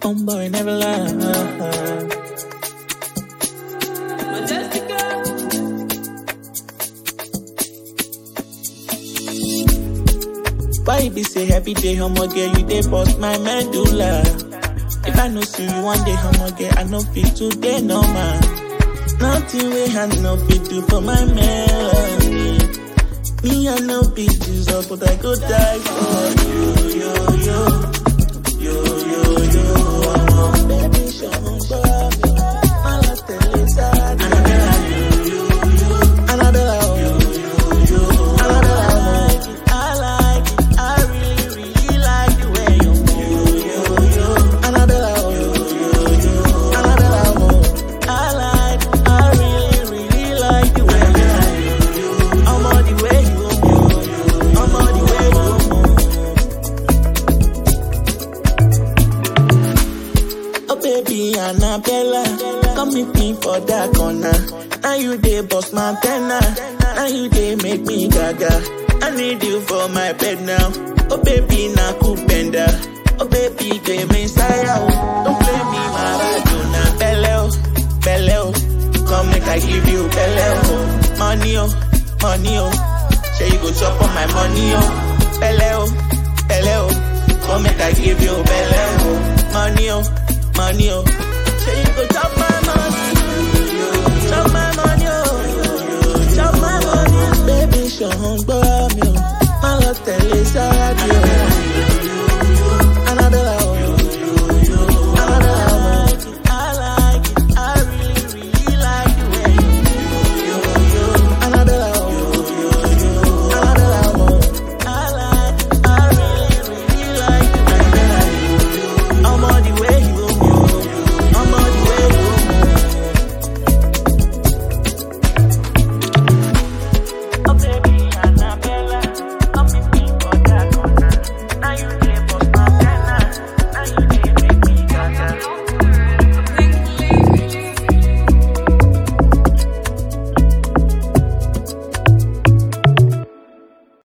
Homeboy never lie. Why you be say every day, homo girl, you dey bust my medulla. If I no see you one day, homo girl, I no fit today, no man. Nothing we I no fit do for my melody. Me, I no be Jesus, but I go die for you, yo, yo. Yo, yo, yo, oh, baby, show me love. Mala Teresa, Annabella, Annabella, oh. Annabella, oh. I like it, I really, really like the way you move. Annabella, oh. Annabella, oh. I like it, I really, really like the way you move. I'm all the way you move. I'm all the way you move. Oh baby Annabella, come meet me for that corner. Now you dey bust my antenna, now you dey make me gaga. I need you for my bed now. Oh baby, na kupenda. Oh baby, give me saya. oh. Don't play me Maradona, belle oh, belle oh. Come make I give you belle oh. Money oh, money oh. Say you go chop on my money oh, belle oh, belle oh. Come make I give you belle oh. Money oh, money oh. Say you go chop my money, chop my money oh, chop my money. Baby, show 'em, boy.